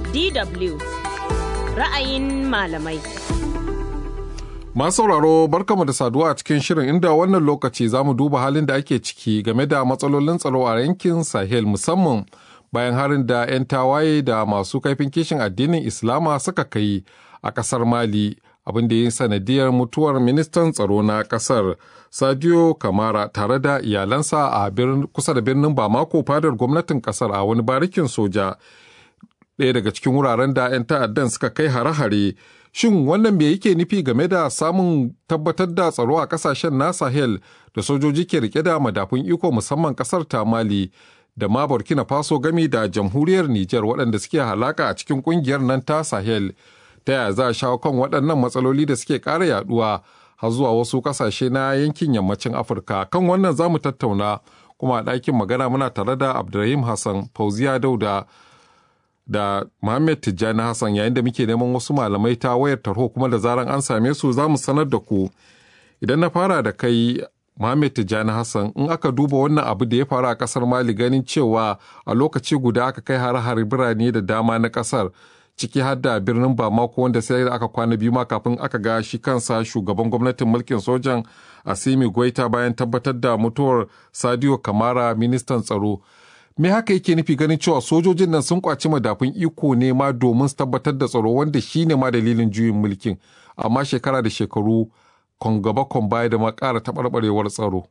DW ra'ayin malamai. Masu sauraro barkamu da saduwa a cikin shirin inda wannan lokaci za mu duba halin da ake ciki game da matsalolin tsaro a yankin Sahel musamman bayan harin da 'yan tawaye da masu kaifin kishin addinin Islama suka kai a ƙasar Mali abin da ya yi sanadiyar mutuwar ministan tsaro na ƙasar Sadio Kamara tare da iyalansa a kusa da birnin Bamako fadar gwamnatin ƙasar a wani barikin soja. ɗaya daga cikin wuraren da 'yan ta'addan suka kai hare-hare shin wannan me yake nufi game da samun tabbatar da tsaro a kasashen na sahel da sojoji ke rike da madafun iko musamman kasar ta mali da ma burkina faso gami da jamhuriyar niger waɗanda suke halaka a cikin ƙungiyar nan ta sahel ta yaya za a shawo kan waɗannan matsaloli da suke ƙara yaɗuwa har zuwa wasu ƙasashe na yankin yammacin afirka kan wannan za mu tattauna kuma a ɗakin magana muna tare da abdulrahim hassan fauziya dauda da Muhammad Tijjani Hassan yayin da muke neman wasu malamai ta wayar tarho kuma da zaran an same su za mu sanar da ku. Idan na fara da kai Muhammad Tijjani Hassan in aka duba wannan abu da ya faru a kasar Mali ganin cewa a lokaci guda aka kai har-har birane da dama na kasar ciki har da birnin Bamako wanda sai da aka kwana biyu ma kafin aka ga shi kansa shugaban gwamnatin mulkin sojan Asimi Goita bayan tabbatar da mutuwar Sadio Kamara ministan tsaro. me haka yake nufi ganin cewa sojojin nan sun kwaci madafun iko ne ma domin su tabbatar da tsaro wanda shi ne ma dalilin juyin mulkin amma shekara da shekaru kon gaba kon baya da ma ƙara taɓarɓarewar tsaro.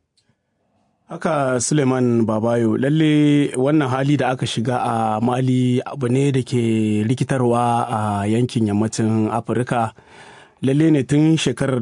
Haka Suleiman Babayo lalle wannan hali da aka shiga a Mali abu ne da ke rikitarwa a yankin yammacin Afirka. lalle ne tun shekarar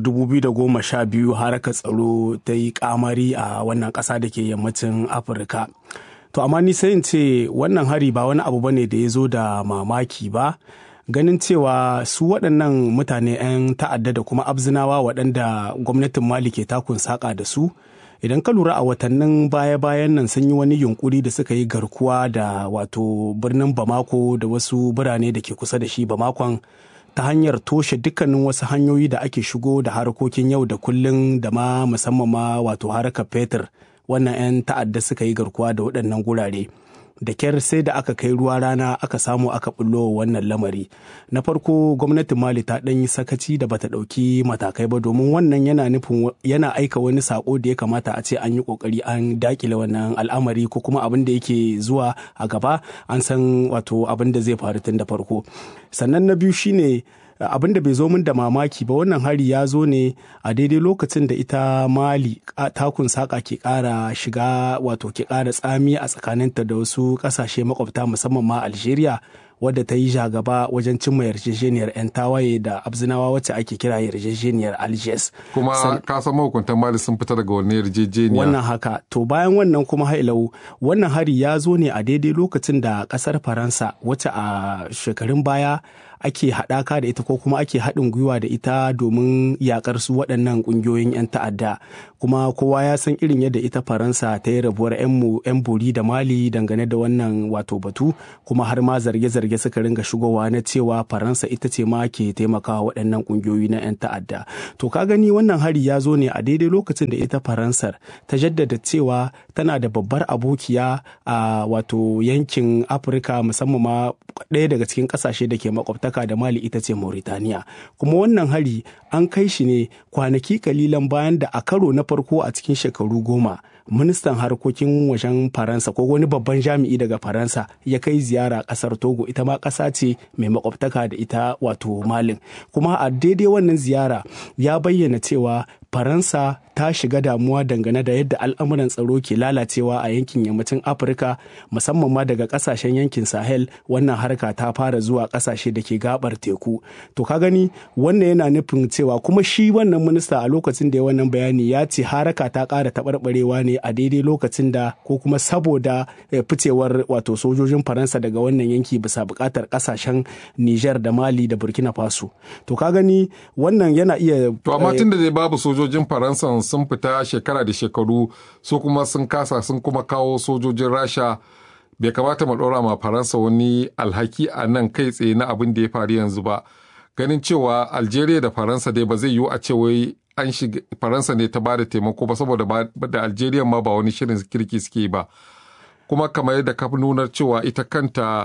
2012 haraka tsaro ta yi kamari a wannan ƙasa da ke yammacin Afirka. to amma ni sai in ce wannan hari ba wani abu bane da ya zo da mamaki ba ganin cewa su waɗannan mutane 'yan ta'adda da kuma abzinawa waɗanda gwamnatin mali ke takun saƙa da su idan ka lura a watannin baya-bayan nan sun yi wani yunkuri da suka yi garkuwa da wato birnin bamako da wasu birane da ke kusa da shi bamakon ta hanyar toshe dukkanin wasu hanyoyi da ake shigo da harkokin yau da kullun da ma musamman ma wato harkar fetur wannan 'yan ta'adda suka yi garkuwa da waɗannan gurare da kyar sai da aka kai ruwa rana aka samu aka bullo wannan lamari na farko gwamnatin mali ta ɗan yi sakaci da bata ɗauki matakai ba domin wannan yana nufin yana aika wani sako da ya kamata a ce an yi ƙoƙari an dakile wannan al'amari ko kuma abin da yake zuwa a gaba an san wato abin da zai faru tun da farko sannan na biyu shine abin da bai zo min da mamaki ba wannan hari ya zo ne a daidai lokacin da ita mali takun saka ke kara shiga wato ke kara tsami a tsakaninta da wasu kasashe makwabta musamman ma algeria wadda ta yi jagaba wajen cimma yarjejeniyar 'yan tawaye da abzinawa wacce ake kira yarjejeniyar algiers kuma ka san mahukuntan mali sun fita daga wani yarjejeniya wannan haka to bayan wannan kuma hailau wannan hari ya zo ne a daidai lokacin da kasar faransa wacce a shekarun baya ake haɗaka da ita ko kuma ake haɗin gwiwa da ita domin yakar su waɗannan ƙungiyoyin 'yan ta'adda kuma kowa ya san irin yadda ita faransa ta yi rabuwar 'yan bori da mali dangane da wannan wato batu kuma har ma zarge-zarge suka ringa shigowa na cewa faransa ita ce ma ke taimakawa waɗannan ƙungiyoyi na 'yan ta'adda to ka gani wannan hari ya zo ne a daidai lokacin da ita faransar ta jaddada cewa tana da babbar abokiya a wato yankin afirka musamman ma ɗaya daga cikin ƙasashe da ke makwabtaka da mali ita ce mauritaniya kuma wannan hari an kai shi ne kwanaki kalilan bayan da a karo na farko a cikin shekaru goma ministan harkokin wajen faransa ko wani babban jami'i daga faransa ya kai ziyara kasar togo ita ma ƙasa ce mai makwabtaka da ita wato malin kuma a daidai wannan ziyara ya bayyana cewa faransa ta shiga damuwa dangane da yadda al'amuran tsaro ke lalacewa a yankin yammacin afirka musamman ma daga kasashen yankin sahel wannan harka ta fara zuwa kasashe da ke gabar teku to ka gani wannan yana nufin cewa kuma shi wannan minista a lokacin da ya wannan bayani ya ce haraka ta ƙara taɓarɓarewa ne a daidai lokacin da ko kuma saboda ficewar wato sojojin faransa daga wannan yanki bisa buƙatar ƙasashen niger da mali da burkina faso to ka gani wannan yana iya to amma tun da dai babu sojojin faransa sun fita shekara da shekaru su kuma sun kasa sun kuma kawo sojojin rasha bai kamata mu ɗora ma faransa wani alhaki a nan kai tsaye na abin da ya faru yanzu ba ganin cewa algeria da faransa dai ba zai yiwu a ce wai an shiga faransa ne ta bada taimako ba saboda da algeria ma ba wani shirin kirki suke ba kuma kamar yadda ka nunar cewa ita kanta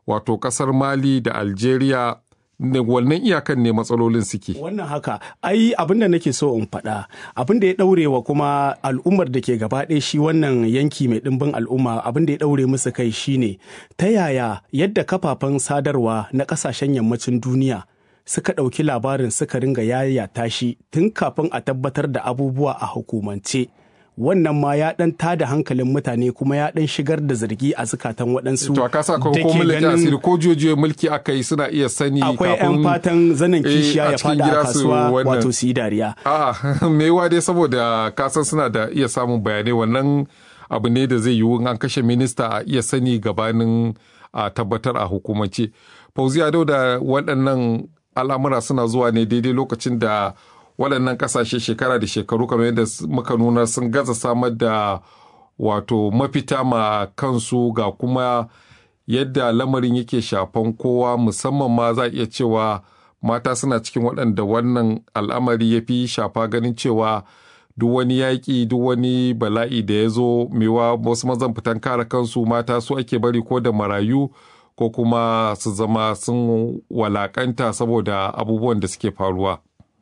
wato ƙasar mali da algeria wannan iyakan ne matsalolin suke. Wannan haka, ai abin da nake so in faɗa, abin da ya ɗaure wa kuma al'ummar da ke gaba ɗaya shi wannan yanki mai ɗimbin al'umma abin da ya ɗaure musu kai shine ta yaya yadda kafafen sadarwa na ƙasashen yammacin duniya suka ɗauki labarin suka ringa yayata shi tun kafin a tabbatar da abubuwa a hukumance. wannan ma ya dan tada hankalin mutane kuma ya dan shigar da zargi a zukatan waɗansu to ka sa ko mulki asiri ko jojiyo mulki aka yi suna iya sani akwai yan fatan zanen kishiya ya fada a kasuwa wato su yi dariya a'a mewa dai saboda kasan suna da iya samun bayanai wannan abu ne da zai yiwu an kashe minista a iya sani gabanin a tabbatar a hukumance fauziya da waɗannan al'amura suna zuwa ne daidai lokacin da waɗannan ƙasashe shekara da shekaru kamar yadda muka nuna sun gaza samar da wato mafita ma kansu ga kuma yadda lamarin yake shafan kowa musamman ma za a iya cewa mata suna cikin waɗanda wannan al'amari ya fi shafa ganin cewa duk wani yaƙi duk wani bala'i da ya zo mewa wasu mazan fitan kare kansu mata su ake bari ko da marayu ko kuma su zama sun walakanta saboda abubuwan da suke faruwa.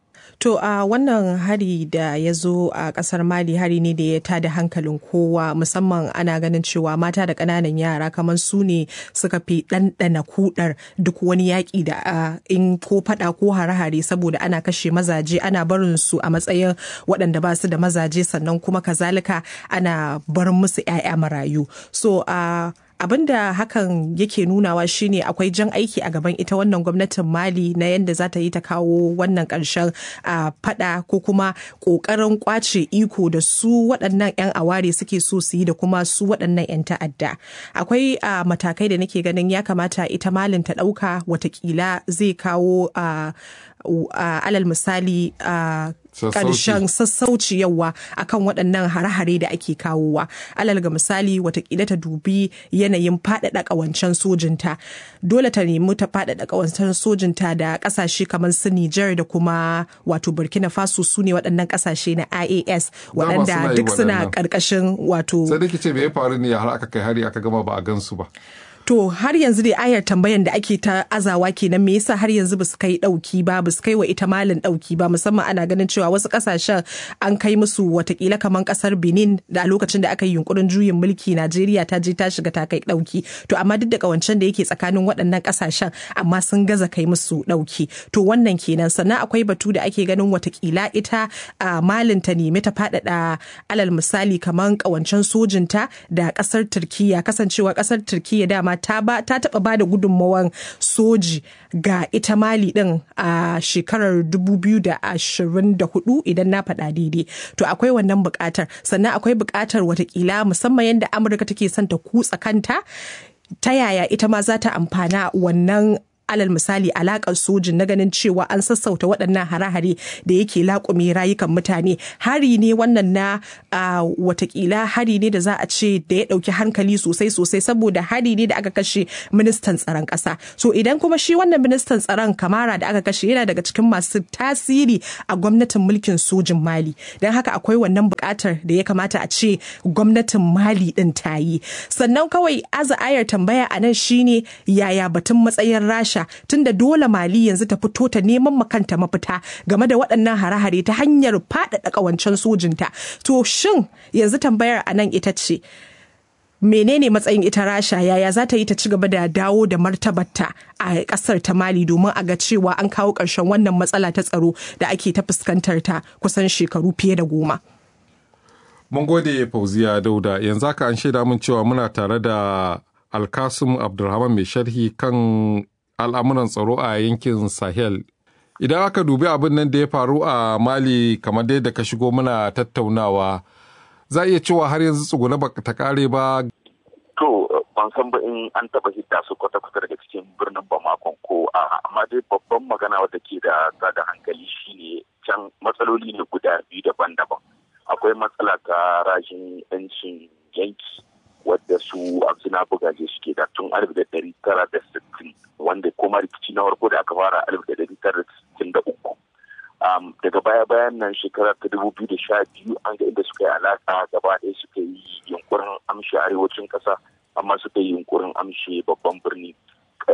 To a uh, wannan hari da ya zo a kasar Mali hari ne da ya tada hankalin kowa musamman ana ganin cewa mata da ƙananan yara kamar su ne suka fi ɗanɗana kudar duk wani yaƙi da uh, in ko faɗa ko hare-hare saboda ana kashe mazaje ana barin su a matsayin waɗanda ba su da mazaje sannan kuma kazalika ana barin musu 'ya'ya marayu. So uh, abin da hakan yake nunawa shine akwai jan aiki a gaban ita wannan gwamnatin mali na yadda za ta yi ta kawo wannan ƙarshen a fada ko kuma ƙoƙarin kwace iko da su waɗannan 'yan aware suke so su yi da kuma su waɗannan 'yan ta'adda akwai matakai da nake ganin ya kamata ita malin ta ɗauka watakila zai kawo alal misali karshen sassauci yawa akan waɗannan hare-hare da ake kawowa alal ga misali watakila ta dubi yanayin faɗaɗa ƙawancen sojinta dole ta nemi ta faɗaɗa ƙawancen sojinta da ƙasashe kamar su Nijar da kuma wato Burkina Faso su ne waɗannan ƙasashe na IAS waɗanda duk suna ƙarƙashin wato sai da ce me ya faru ne har aka kai hari aka gama ba a gansu ba To har yanzu dai ayar tambayan da ake ta azawa kenan me yasa har yanzu basu kai dauki ba basu kai wa ita malin dauki ba musamman ana ganin cewa wasu kasashen an kai musu watakila kamar kasar Benin da a lokacin da aka yi yunkurin juyin mulki Najeriya ta je ta shiga ta kai dauki to amma duk da kawancen da yake tsakanin waɗannan kasashen amma sun gaza kai musu dauki to wannan kenan sannan akwai batu da ake ganin watakila ita a malin ta nemi ta faɗaɗa alal misali kamar kawancen sojinta da kasar Turkiya kasancewa kasar Turkiya dama ta ba ta taba ba da gudunmawan soji ga ita mali din a shekarar 2024 idan na faɗa daidai to akwai wannan buƙatar sannan akwai buƙatar watakila musamman yadda amurka take son ta kutsa kanta ta yaya ita ma za ta amfana wannan alal misali alakar sojin na ganin cewa an sassauta waɗannan hare-hare da yake laƙume rayukan mutane hari ne wannan na watakila hari ne da za a ce da ya ɗauki hankali sosai sosai saboda hari ne da aka kashe ministan tsaron ƙasa so idan kuma shi wannan ministan tsaron kamara da aka kashe yana daga cikin masu tasiri a gwamnatin mulkin sojin mali don haka akwai wannan buƙatar da ya kamata a ce gwamnatin mali ɗin ta yi sannan kawai aza ayar tambaya a nan shine yaya batun matsayin rasha tunda dole mali yanzu ta fito ta neman makanta mafita game da waɗannan hare-hare ta hanyar faɗaɗa ƙawancen sojinta to shin yanzu tambayar a nan ita ce menene matsayin ita rasha yaya za ta yi ta ci gaba da dawo da martabarta a kasar ta mali domin a ga cewa an kawo ƙarshen wannan matsala ta tsaro da ake ta fuskantar ta kusan shekaru fiye da goma mun gode fauziya dauda yanzu haka an shaida min cewa muna tare da alkasum abdulrahman mai sharhi kan al'amuran tsaro a yankin sahel idan aka dubi abin nan da ya faru a mali kamar dai da ka shigo muna tattaunawa za a iya cewa har yanzu tsuguna ba ta kare ba to ban san ba in an taba hidda su kwata-kwata daga cikin birnin bamakon ko a amma dai babban magana wadda ke da da hankali shine can matsaloli ne guda biyu daban-daban akwai matsala ta rashin yancin yanki wadda su abzina bugaje suke da tun alif da dari tara da sittin wanda kuma rikici na farko da aka fara alif da dari tara da sittin da uku daga baya bayan nan shekara ta dubu biyu da sha biyu an ga inda suka yi alaka gaba ɗaya suka yi yunkurin amshe arewacin ƙasa amma suka yi yunkurin amshe babban birni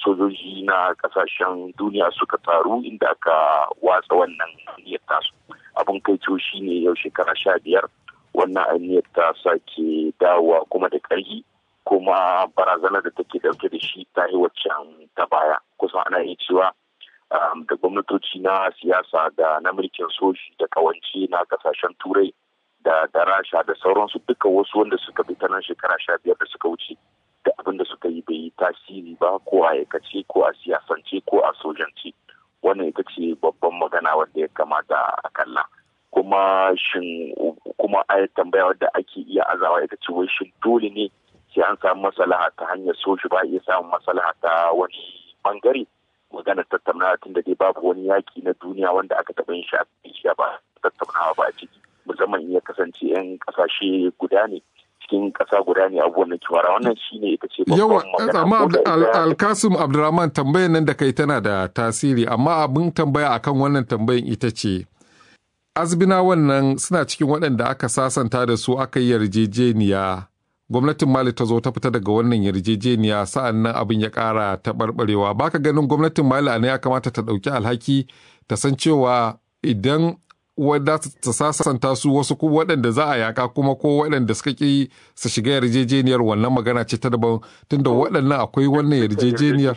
sojoji na kasashen duniya suka taru inda aka watsa wannan aniyar tasu abin kai shi ne yau shekara sha biyar wannan aniyar ta sake dawowa kuma da ƙarfi kuma barazanar da take dauke da shi ta yi waccan ta baya kusan ana iya cewa da gwamnatoci na siyasa da na mulkin soji da kawance na kasashen turai da da rasha da sauransu duka wasu wanda suka bi ta nan shekara sha biyar da suka wuce da abin da suka yi bai yi tasiri ba ko a aikace ko a siyasance ko a sojance wannan ita ce babban magana wanda ya kamata a kalla kuma shin kuma a tambaya wadda ake iya azawa ita ce wai shin dole ne sai an samu maslaha ta hanyar soji ba iya samun maslaha ta wani bangare magana tattaunawa tun da dai babu wani yaki na duniya wanda aka taɓa yin shi ba tattaunawa ba a ciki musamman iya kasance 'yan kasashe guda ne cikin ƙasa guda ne abubuwan da kiwara wannan shi ne ita ce yawa amma alkasim abdurrahman tambayar nan da kai tana da tasiri amma abin tambaya akan wannan tambayin ita ce azbina wannan suna cikin waɗanda aka sasanta da su aka yi yarjejeniya gwamnatin mali ta zo ta fita daga wannan yarjejeniya sa'an nan abin ya ƙara taɓarɓarewa baka ganin gwamnatin mali a ya kamata ta ɗauki alhaki ta san cewa idan wadda ta sasanta su wasu ko waɗanda za a yaka kuma ko waɗanda suka ƙi su shiga yarjejeniyar wannan magana ce ta daban tunda waɗannan akwai wannan yarjejeniyar.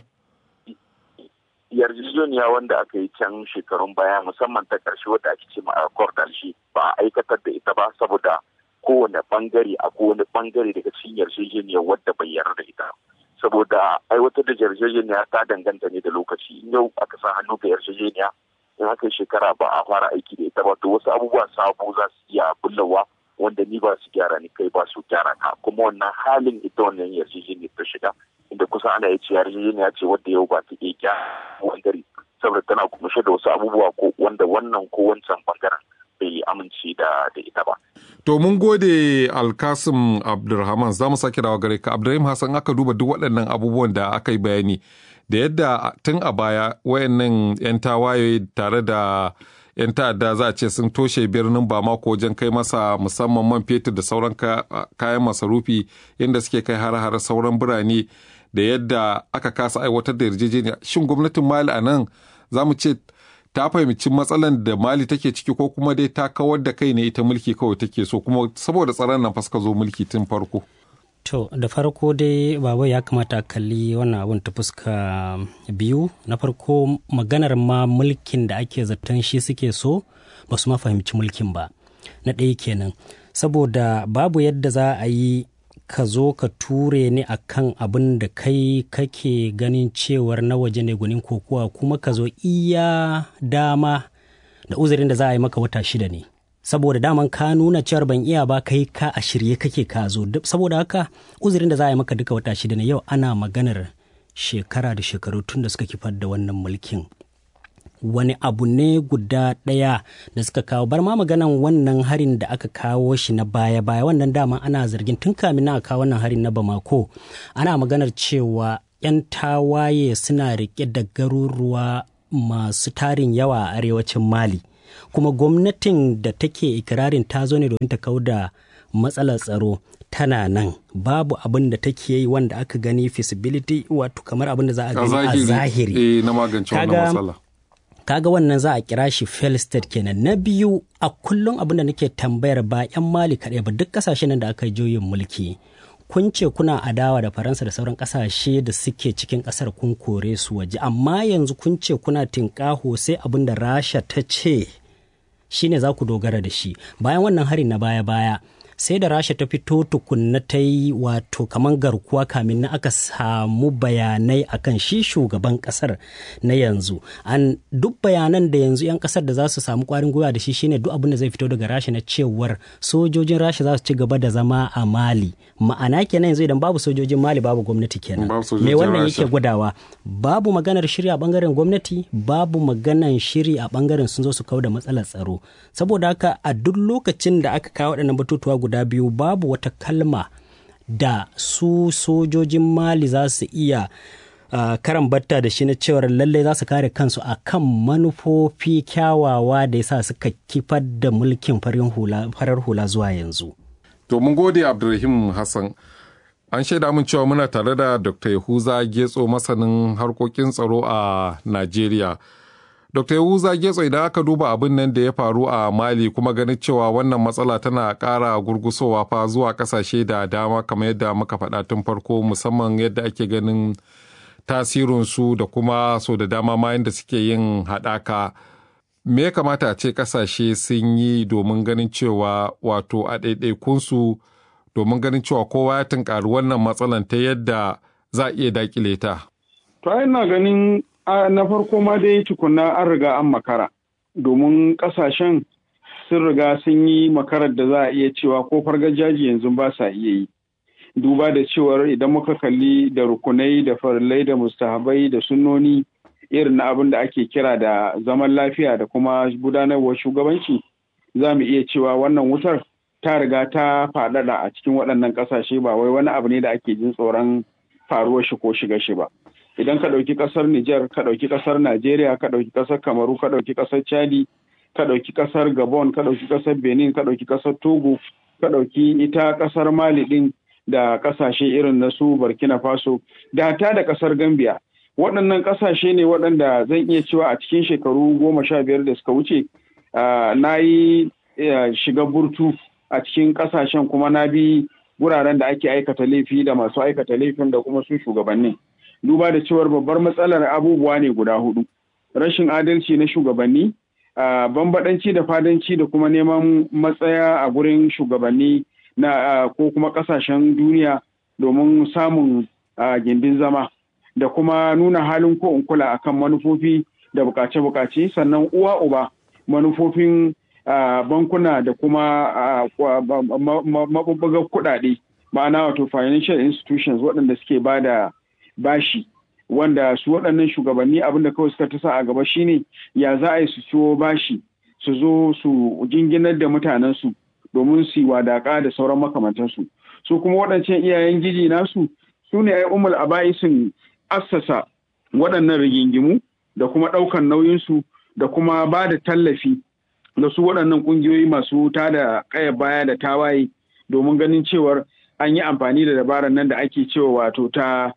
yarjejeniya wanda aka yi can shekarun baya musamman ta ƙarshe wadda ake ce ma shi ba a aikatar da ita ba saboda kowane bangare a kowane bangare daga cikin yarjejeniyar wadda bai yarda da ita saboda aiwatar da yarjejeniya ta danganta ne da lokaci yau aka sa hannu ga yarjejeniya in aka yi shekara ba a fara aiki da ita ba to wasu abubuwa sabo za su iya bullawa wanda ni ba su gyara ni kai ba su gyara ka kuma wannan halin ita wannan yarjejeniyar ta shiga inda kusa ana iya ce yarjejeniya ce wadda yau ba ta iya gyara bangare saboda tana kunshe da wasu abubuwa ko wanda wannan ko wancan bangaren bai amince da da ita ba. To mun gode Alkasim Abdulrahman za mu sake dawa gare ka Abdulrahim Hassan aka duba duk waɗannan abubuwan da aka yi bayani da yadda tun a baya wayannan 'yan tawaye tare da 'yan ta'adda za a ce sun toshe birnin bamako wajen kai masa musamman man fetur da sauran kayan masarufi yadda suke kai har-har sauran birane da yadda aka kasa aiwatar da yarjejeniya shin gwamnatin mali a nan za mu ce ta fahimci matsalan da mali take ciki ko kuma dai ta kawar da kai ne ita mulki kawai take so kuma saboda tsaron nan fa suka zo mulki tun farko To da farko dai baba ya kamata a kalli wannan abun ta fuska biyu na farko maganar ma mulkin da ake zaton shi suke so ba su ma fahimci mulkin ba na ɗaya kenan saboda babu yadda za a yi ka zo ka ture ni a kan abin da kai kake ganin cewar na waje ne gunin kokowa kuma ka zo iya dama da uzurin da za a yi maka wata shida ne saboda daman ka nuna cewar ban iya ba kai ka a shirye kake ka zo saboda haka uzurin da za a yi maka duka wata shida ne yau ana maganar shekara da shekaru tun da suka kifar da wannan mulkin wani abu ne guda ɗaya da suka kawo bar ma maganan wannan harin da aka kawo shi na baya-baya wannan dama ana zargin tun kamin na kawo wannan harin na bamako ana maganar cewa 'yan tawaye suna rike da garuruwa masu tarin yawa a arewacin mali kuma gwamnatin da take ikirarin ta zo ne domin ta kau da matsalar tsaro tana nan babu abin da take yi wanda aka gani feasibility wato kamar abin da za a gani a zahiri na magance wannan matsala kaga wannan za a kira shi fail state kenan na biyu a kullum abin da nake tambayar ba yan mali kaɗai ba duk kasashen da aka juyin mulki kun ce kuna adawa da faransa da sauran kasashe da suke cikin kasar kun kore su waje amma yanzu kun ce kuna tinkaho sai abin da rasha ta ce shine za ku dogara da shi bayan wannan hari na baya-baya sai da rasha ta fito tukunna ta yi wato kaman garkuwa kamin na aka samu bayanai akan shi shugaban kasar na yanzu an duk bayanan da yanzu 'yan kasar da za su samu kwarin gwiwa da shi shine duk abin da zai fito daga rasha na cewar sojojin rasha za su ci gaba da zama a mali ma'ana kenan yanzu idan babu sojojin mali babu gwamnati kenan me wannan yake gwadawa babu maganar shiri a bangaren gwamnati babu maganar shiri a bangaren sun zo su kawo da matsalar tsaro saboda haka a duk lokacin da aka kawo waɗannan batutuwa guda biyu babu wata kalma da su sojojin mali za su iya uh, karan batta da shi na cewar lallai za su kare kansu a kan manufofi kyawawa da ya sa suka kifar da mulkin farar hula zuwa yanzu. To mun gode Abdulrahim Hassan. An shaida min cewa muna tare da Dr. Yahuza Getso masanin harkokin tsaro a Najeriya. Dr. Yahuza Getso idan aka duba abin nan da ya faru a Mali kuma ganin cewa wannan matsala tana ƙara gurgusowa fa zuwa ƙasashe da dama kamar yadda muka faɗa tun farko musamman yadda ake ganin tasirinsu da kuma so da dama ma yadda suke yin haɗaka. Me ya kamata a ce ƙasashe sun yi domin ganin cewa wato a ɗaiɗaikunsu domin ganin cewa kowa ya tunkari wannan matsalan ta yadda za a iya dakile ta. To ina ganin na farko ma dai tukunna an riga an makara domin kasashen sun riga sun yi makarar da za a iya cewa ko fargajaji yanzu ba sa iya yi. Duba da cewar idan muka kalli da rukunai da farillai da mustahabai da sunnoni irin na abin da ake kira da zaman lafiya da kuma gudanarwar shugabanci za mu iya cewa wannan wutar ta riga ta faɗaɗa a cikin waɗannan ƙasashe ba wai wani abu ne da ake jin tsoron faruwar shi ko shiga shi ba. Idan ka ɗauki ƙasar Nijar, ka ɗauki ƙasar Najeriya, ka ɗauki ƙasar Kamaru, ka ɗauki ƙasar Chadi, ka ɗauki ƙasar Gabon, ka ɗauki ƙasar Benin, ka ɗauki ƙasar Togo, ka ɗauki ita ƙasar Mali ɗin da ƙasashe irin na su Burkina Faso, da hata da ƙasar Gambia. Waɗannan ƙasashe ne waɗanda zan iya cewa a cikin shekaru goma sha biyar da suka wuce na yi shiga burtu a cikin kasashen kuma na bi wuraren da ake aikata laifi da masu aikata laifin da kuma su shugabanni duba da cewar babbar matsalar abubuwa ne guda hudu rashin adalci na shugabanni bambadanci da fadanci da kuma neman matsaya a gurin shugabanni na ko kuma kasashen duniya domin samun gindin zama da kuma nuna halin ko in kula akan manufofi da bukace-bukace sannan uwa uba manufofin Uh, bankuna da kuma mabubbugar kuɗaɗe ma'ana wato financial institutions waɗanda suke ba da bashi wanda su waɗannan shugabanni abinda kawai suka tasa a gaba shine ya za a yi su ciwo bashi su zo su jinginar da mutanensu domin su yi wadaƙa da sauran makamantansu su kuma waɗancan iyayen giji nasu su ne ai umul aba'isin assasa waɗannan rigingimu da kuma ɗaukan nauyinsu da kuma ba da tallafi da su waɗannan ƙungiyoyi masu ta da ƙaya baya da tawaye domin ganin cewar an yi amfani da dabarar nan da ake cewa wato ta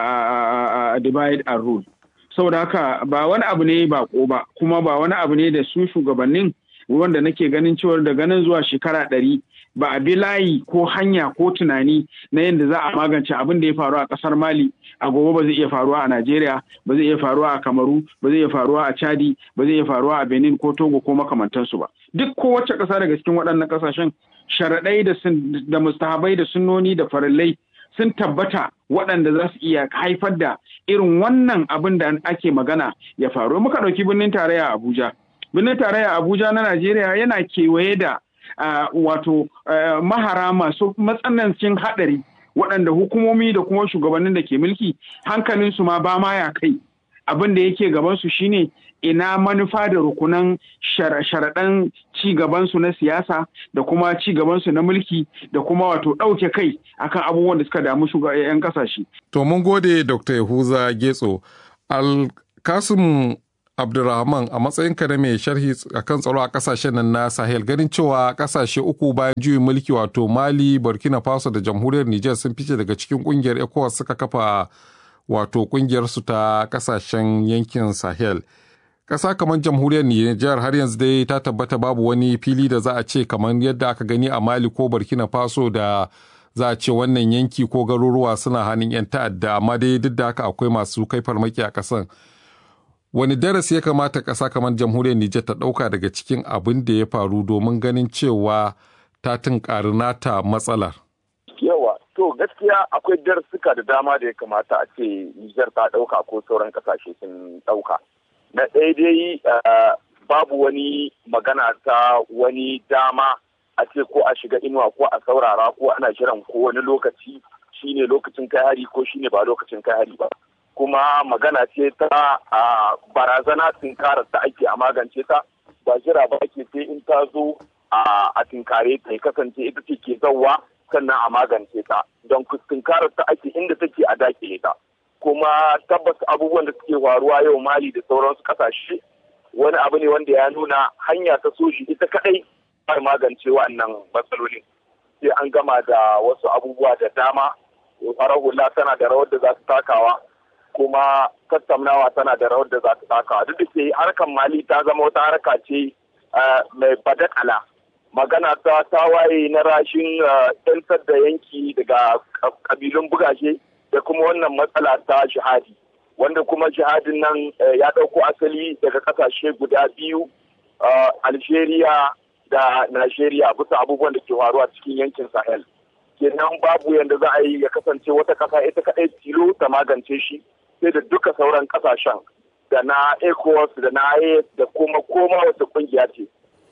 divide and rule saboda haka ba wani abu ne ba ba kuma ba wani abu ne da su shugabannin wanda nake ganin cewar daga nan zuwa shekara ɗari ba a bi layi ko hanya ko tunani na yadda za a magance abin da ya faru a ƙasar mali a gobe ba zai iya faruwa a Najeriya, ba zai iya faruwa a Kamaru, ba zai iya faruwa a Chadi, ba zai iya faruwa a Benin ko Togo ko makamantansu ba. Duk kowace ƙasa daga cikin waɗannan ƙasashen sharaɗai da mustahabai da sunnoni da farillai sun tabbata waɗanda za su iya haifar da irin wannan abin da ake magana ya faru. Muka ɗauki birnin tarayya Abuja. Birnin tarayya Abuja na Najeriya yana kewaye da wato mahara masu matsanancin haɗari waɗanda hukumomi da kuma shugabannin da ke mulki hankalinsu ma ba ma ya kai abin da yake gabansu shine ina manufa da rukunan sharaɗan ci gabansu na siyasa da kuma ci gabansu na mulki da kuma wato ɗauke kai akan abubuwan da suka damu shugaban ƙasashe. To mun gode Dr. Yahuza Getso. Alkasim Abdulrahman a matsayinka na mai sharhi akan tsaro a kasashen nan na Sahel ganin cewa kasashe uku bayan juyin mulki wato Mali, Burkina Faso da Jamhuriyar Nijar sun fice daga cikin kungiyar ECOWAS suka kafa wato kungiyar su ta kasashen yankin Sahel. Ƙasa kamar Jamhuriyar Nijar har yanzu dai ta tabbata babu wani fili da za a ce kamar yadda aka gani a Mali ko Burkina Faso da za a ce wannan yanki ko garuruwa suna hannun 'yan ta'adda amma dai duk da haka akwai masu kai farmaki a ƙasan. wani darasi ya kamata ƙasa kamar jamhuriyar Nijar ta ɗauka daga cikin abin da ya faru domin ganin cewa ta tunkari nata matsalar? Yawa, to gaskiya akwai darasuka da dama da ya kamata a ce Nijar ta ɗauka ko sauran ƙasashe sun ɗauka. Na ɗaya dai babu wani magana ta wani dama a ce ko a shiga inuwa ko a saurara ko ana jiran ko wani lokaci shine lokacin kai hari ko shine ba lokacin kai hari ba. kuma magana ce ta barazana tinkarar da ake a magance ta ba jira ba ake sai in ta zo a tinkare ta kasance ita ce ke zauwa sannan a magance ta don tinkarar ta ake inda take a dakile ta kuma tabbas abubuwan da suke faruwa yau mali da sauransu kasashe wani abu ne wanda ya nuna hanya ta soji ita kadai ba magance wa'annan matsalolin sai an gama da wasu abubuwa da dama farar hula tana da rawar da za ta takawa kuma tattaunawa tana da rawar da za ta takawa duk da ke harkar mali ta zama wata harka ce mai badakala magana ta tawaye na rashin yantar da yanki daga kabilun bugashe da kuma wannan matsala ta shahadi wanda kuma shahadin nan ya ɗauko asali daga ƙasashe guda biyu algeria da nigeria bisa abubuwan da ke faruwa cikin yankin sahel kenan babu yadda za a yi ya kasance wata ƙasa ita kaɗai tilo ta magance shi sai da duka sauran ƙasashen da na ecowas da na IAS da kuma koma wata ƙungiya ce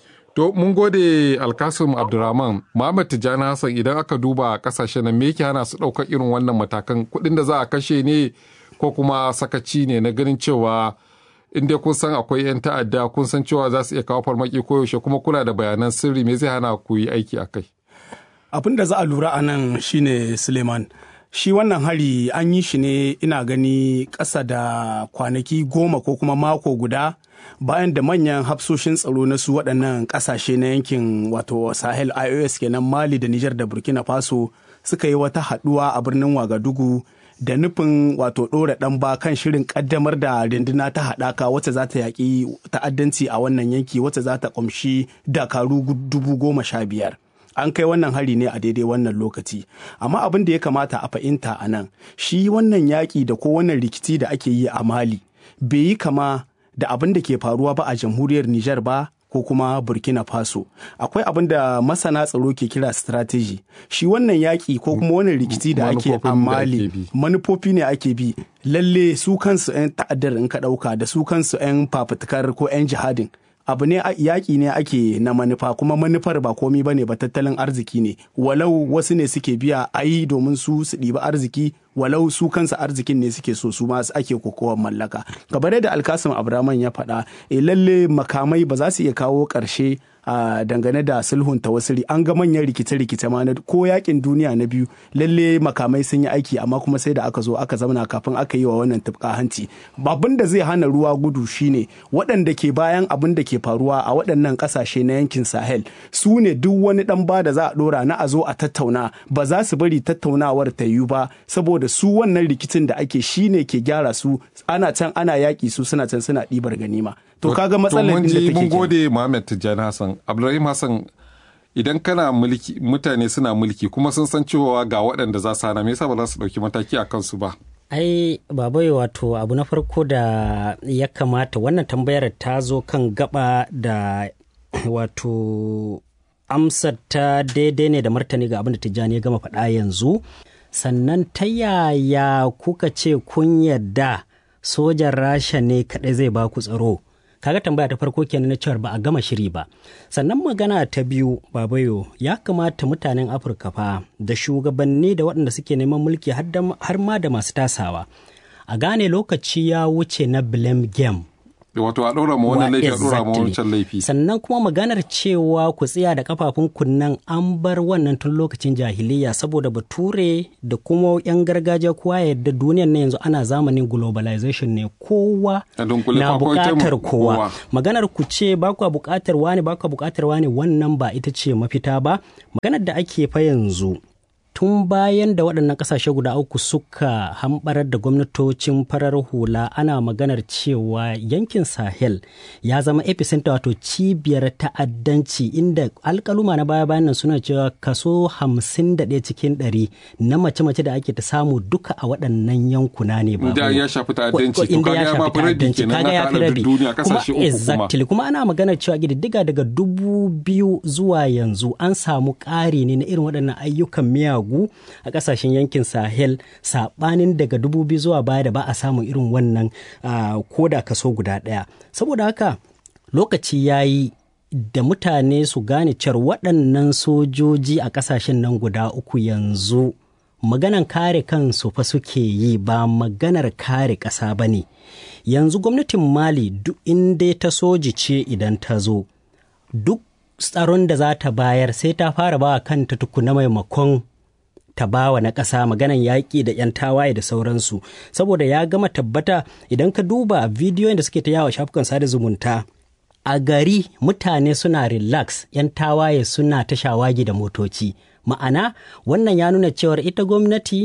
To mun gode Alkasim Abdurrahman, Muhammad Tijjani Hassan idan aka duba kasashen nan me yake hana su ɗaukar irin wannan matakan kuɗin da za a kashe ne ko kuma sakaci ne na ganin cewa in dai kun san akwai 'yan ta'adda kun san cewa za su iya kawo farmaki koyaushe kuma kuna da bayanan sirri me zai hana ku yi aiki a kai. Abin da za a lura a nan shine Suleiman. Shi wannan hari an yi shi ne ina gani ƙasa da kwanaki goma ko kuma mako guda bayan da manyan hafsoshin tsaro na su waɗannan ƙasashe na yankin wato sahel ios kenan mali da nijar da burkina faso suka yi wata haɗuwa a birnin wagadugu da nufin wato ɗora ɗan ba kan shirin ƙaddamar da runduna ta haɗaka wacce za ta yaƙi ta'addanci a wannan yanki wacce za ta ƙumshi dakaru dubu goma sha biyar an kai wannan hari ne a daidai wannan lokaci amma abin da ya kamata a fahimta a nan shi wannan yaƙi da ko wannan rikici da ake yi a mali bai yi kama da abin da ke faruwa ba a jamhuriyar Nijar ba ko kuma Burkina Faso. Akwai abin da masana tsaro ke kira strategy. Shi wannan yaƙi ko kuma wannan rikici da ake a Mali manufofi ne ake bi. Lalle su kansu 'yan ta'addar in ka ɗauka da su kansu 'yan fafutukar ko 'yan jihadin. abu ne yaƙi ne ake na manufa kuma manufar ba komi ba ne ba tattalin arziki ne walau wasu ne suke biya a yi domin su su ɗiba arziki walau su kansa arzikin ne suke so su ma ake kokowar mallaka kamar yadda alkasim abraman ya faɗa e lalle makamai ba za su iya kawo ƙarshe a dangane da sulhun tawassuli an ga manyan rikice-rikice ma na ko yakin duniya na biyu lalle makamai sun yi aiki amma kuma sai da aka zo aka zauna kafin aka yi wa wannan tufka hanci abin da zai hana ruwa gudu shine waɗanda ke bayan abin da ke faruwa a waɗannan ƙasashe na yankin sahel su ne duk wani ɗan ba da za a ɗora na a zo a tattauna ba za su bari tattaunawar ta yiwu ba saboda su wannan rikicin da ake shine ke gyara su ana can ana yaƙi su suna can suna ɗibar ganima to kaga matsalar da take mun gode Muhammad Tijjani Hassan Abdulrahim Hassan idan kana mulki mutane suna mulki kuma sun san cewa ga waɗanda za su hana me yasa ba za su ɗauki mataki a kansu ba ai babai wato abu na farko da ya kamata wannan tambayar ta zo kan gaba da wato amsar ta daidai ne da martani ga abin da tijjani ya gama faɗa yanzu sannan ta yaya kuka ce kun yadda sojan rasha ne kaɗai zai ba ku tsaro kaga tambaya ta farko kenan na cewar ba a gama shiri ba sannan magana ta biyu babayo ya kamata mutanen afirka fa da shugabanni da waɗanda suke neman mulki har ma da masu tasawa a gane lokaci ya wuce na blame game wato a ɗora ma wannan laifi a ɗora ma wancan laifi sannan kuma maganar cewa ku tsaya da kafafun kunnan an bar wannan tun lokacin jahiliya saboda bature da kuma yan gargajiya kowa yadda duniyar na yanzu ana zamanin globalization ne kowa na buƙatar kowa maganar ku ce ba ku buƙatar wani ba ku buƙatar wani wannan ba ita ce mafita ba maganar da ake fa yanzu tun bayan da waɗannan ƙasashe guda uku suka hambarar da gwamnatocin farar hula ana maganar cewa yankin sahel ya zama epicenter wato cibiyar ta'addanci inda alkaluma na baya bayan nan suna cewa kaso hamsin da ɗaya cikin ɗari na mace-mace da ake ta samu duka a waɗannan yankuna ne ba ya shafi ta'addanci to kaga ya mafi rabi kenan na ta'adar duniya kasashe uku exactly kuma ana maganar cewa ƙididdiga daga dubu biyu zuwa yanzu an samu ƙari ne na irin waɗannan ayyukan miyagu hagu a kasashen yankin sahel sabanin daga dubu biyu zuwa baya da ba a samun irin wannan ko da kaso guda ɗaya saboda haka lokaci ya yi da mutane su gane cewar waɗannan sojoji a ƙasashen nan guda uku yanzu maganan kare kansu fa suke yi ba maganar kare ƙasa ba ne yanzu gwamnatin mali duk inda ta soji ce idan ta zo duk tsaron da za ta bayar sai ta fara ba kanta tukuna maimakon ta bawa na ƙasa maganan yaƙi da 'yan tawaye da sauransu saboda ya gama tabbata idan ka duba bidiyoyin da suke ta yawa shafukan sada zumunta a gari mutane suna relax 'yan tawaye suna ta shawagi da motoci ma'ana wannan ya nuna cewar ita gwamnati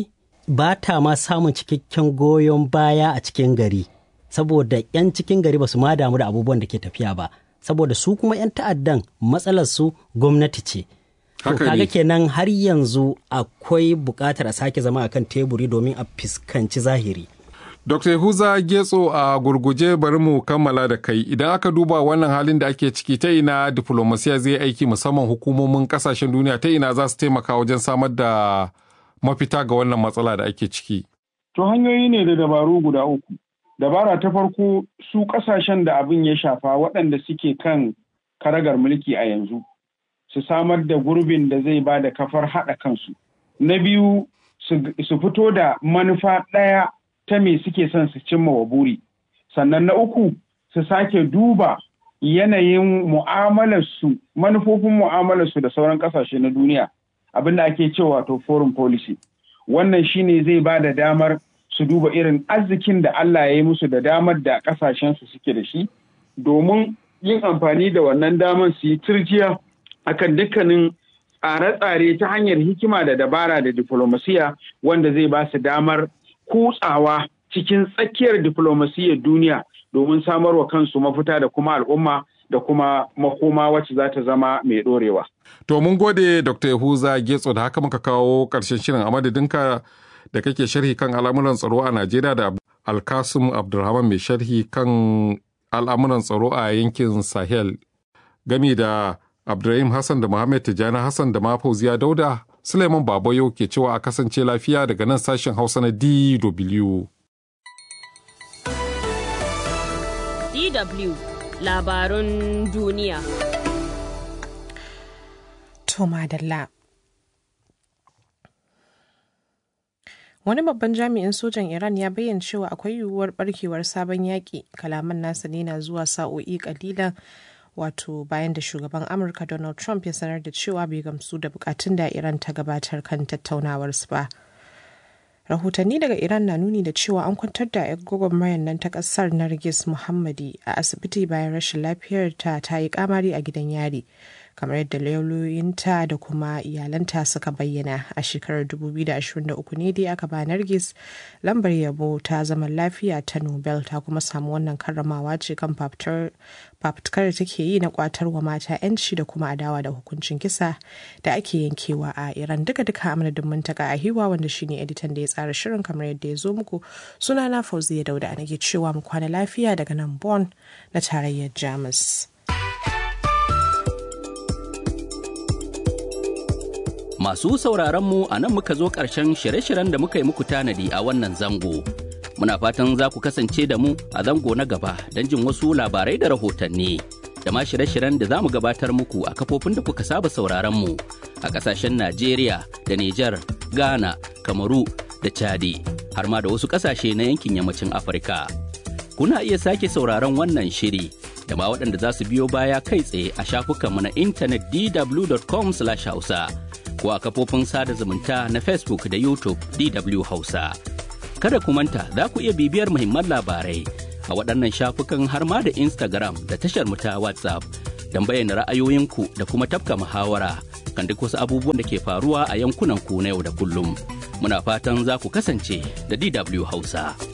ba ta ma samun cikakken goyon baya a cikin gari saboda 'yan cikin gari ba su ma damu da abubuwan da ke tafiya ba saboda su kuma 'yan ta'addan matsalar su gwamnati ce to Haka ne. kaga kenan har yanzu akwai buƙatar a sake zama akan teburi domin a fuskanci zahiri Dr. Huza Getso a gurguje bari mu kammala da kai idan aka duba wannan halin da ake ciki ta ina diplomasiya zai aiki musamman hukumomin kasashen duniya ta ina za su taimaka wajen samar da mafita ga wannan matsala da ake ciki. To hanyoyi ne da dabaru guda uku. Dabara ta farko su ƙasashen da abin ya shafa waɗanda suke kan karagar mulki a yanzu su samar da gurbin da zai ba da kafar haɗa kansu. Na biyu su su fito da manufa ɗaya ta me suke son su cimma wa buri. Sannan na uku su sake duba yanayin mu'amalarsu manufofin mu'amalarsu da sauran ƙasashe na duniya abin da ake cewa to foreign policy. Wannan shine zai ba da damar su duba irin arzikin da Allah ya yi musu da damar da ƙasashensu suke da shi domin yin amfani da wannan damar su yi turjiya akan dukkanin tsare-tsare ta hanyar hikima da dabara da diplomasiya wanda zai ba su damar kutsawa cikin tsakiyar diplomasiyyar duniya domin samarwa kansu mafita da kuma al'umma da kuma makoma wacce za ta zama mai ɗorewa. To mun gode Dr. Yahuza Getso da haka muka kawo ƙarshen shirin a madadinka da kake sharhi kan al'amuran tsaro a Najeriya da Alkasum Abdulrahman mai sharhi kan al'amuran tsaro a yankin Sahel gami da Abdulrahim Hassan da Muhammad Tijjani Hassan da Mafauziya Dauda Suleiman Babayo ke cewa a kasance lafiya daga nan sashen Hausa na DW. DW labarun duniya. To madalla. Wani babban jami'in sojan Iran ya bayyana cewa akwai yiwuwar barkewar sabon yaƙi. Kalaman nasa ne na zuwa sa'o'i kalilan wato bayan da shugaban Amurka Donald Trump ya sanar da cewa bai gamsu da bukatun da Iran ta gabatar kan tattaunawarsu ba. rahotanni daga iran na nuni da cewa an kwantar da 'yan gwagwarmayar nan ta kasar nargis muhammadi a asibiti bayan rashin lafiyar ta ta yi kamari a gidan yari kamar yadda lauyoyinta da kuma iyalanta suka bayyana a shekarar 2023 ne dai aka ba nargis lambar yabo ta zaman lafiya ta nobel ta kuma samu wannan karramawa ce kan fafutukar da take yi na kwatar wa mata 'yanci da kuma adawa da hukuncin kisa da ake yankewa a iran duka duka amadadin muntaka a hiwa wanda shine editan da ya tsara shirin kamar yadda ya zo muku suna na fauziya dauda a nake cewa mu kwana lafiya daga nan bon na tarayyar jamus Masu sauraron mu a nan muka zo ƙarshen shirye-shiryen da muka yi muku tanadi a wannan zango. Muna fatan za ku kasance da mu a zango na gaba don jin wasu labarai da rahotanni. Da ma shirye-shiryen da za mu gabatar muku a kafofin da kuka saba sauraron mu a ƙasashen Najeriya da Nijar, Ghana, Kamaru da Chadi, har ma da wasu ƙasashe na yankin yammacin Afirka. Kuna iya sake sauraron wannan shiri da ma waɗanda za su biyo baya kai tsaye a shafukanmu na intanet dw.com/hausa. ko a kafofin sada zumunta na Facebook da YouTube DW Hausa. Kada ku manta za ku iya bibiyar muhimman labarai a waɗannan shafukan har ma da Instagram da tashar mu ta WhatsApp don bayyana ra'ayoyinku da kuma tafka muhawara kan duk wasu abubuwan da ke faruwa a yankunan ku na yau da kullum. Muna fatan za ku kasance da DW Hausa.